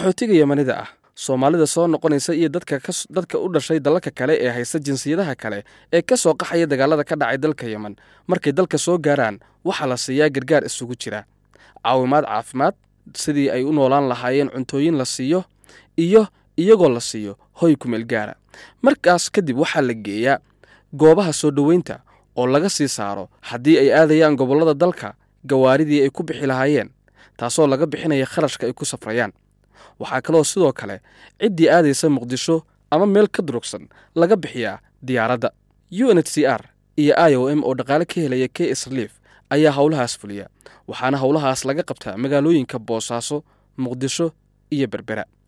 qaxootiga yemanida ah soomaalida soo noqonaysa iyo dadka u dhashay dalalka kale ee haysta jinsiyadaha kale ee ka soo qaxaya dagaalada ka dhacay dalka yemen markay dalka soo gaaraan waxaa la siiyaa gargaar isugu jira caawimaad caafimaad sidii ay u noolaan lahaayeen cuntooyin la siiyo iyo iyagoo la siiyo hoy kumeel gaara markaas kadib waxaa la geeyaa goobaha soo dhoweynta oo laga sii saaro haddii ay aadayaan gobollada dalka gawaaridii ay ku bixi lahaayeen taasoo laga bixinaya kharashka ay ku safrayaan waxaa kaloo sidoo kale ciddii aadaysa muqdisho ama meel ka durugsan laga bixiyaa diyaaradda u n h c r iyo i o m oo dhaqaale ka helaya k sliif ayaa howlahaas fuliya waxaana howlahaas laga qabtaa magaalooyinka boosaaso muqdisho iyo berbera